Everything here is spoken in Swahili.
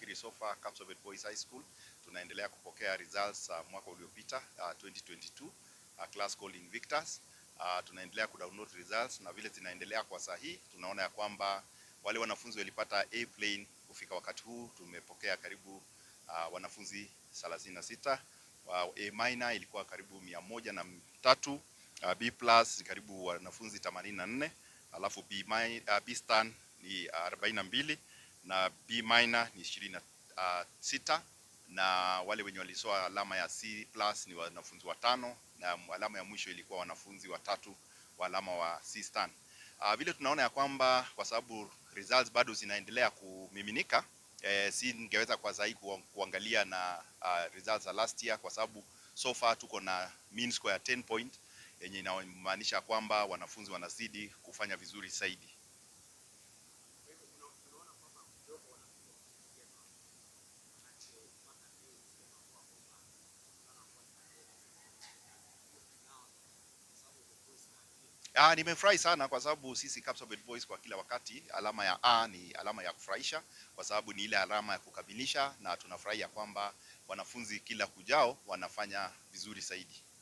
nafikiri so far Kapsabet Boys High School tunaendelea kupokea results uh, mwaka uliopita uh, 2022 uh, class called Invictus. Uh, tunaendelea kudownload results na vile zinaendelea kwa sahihi, tunaona ya kwamba wale wanafunzi walipata A plane kufika wakati huu tumepokea karibu uh, wanafunzi 36. Uh, A minor ilikuwa karibu mia moja na tatu, uh, B plus karibu wanafunzi 84, alafu B, mi, uh, B star ni 42 na B minor ni 26 na wale wenye walisoa alama ya C plus ni wanafunzi watano na alama ya mwisho ilikuwa wanafunzi watatu wa alama wa C star. Uh, vile tunaona ya kwamba kwa sababu results bado zinaendelea kumiminika eh, si ningeweza kwa zaidi kuangalia na uh, results za last year kwa sababu so far tuko na mean score ya 10 point yenye inamaanisha kwamba wanafunzi wanazidi kufanya vizuri zaidi. Ah, nimefurahi sana kwa sababu sisi Kapsabet Boys kwa kila wakati alama ya A ni alama ya kufurahisha kwa sababu ni ile alama ya kukamilisha, na tunafurahi ya kwamba wanafunzi kila kujao wanafanya vizuri zaidi.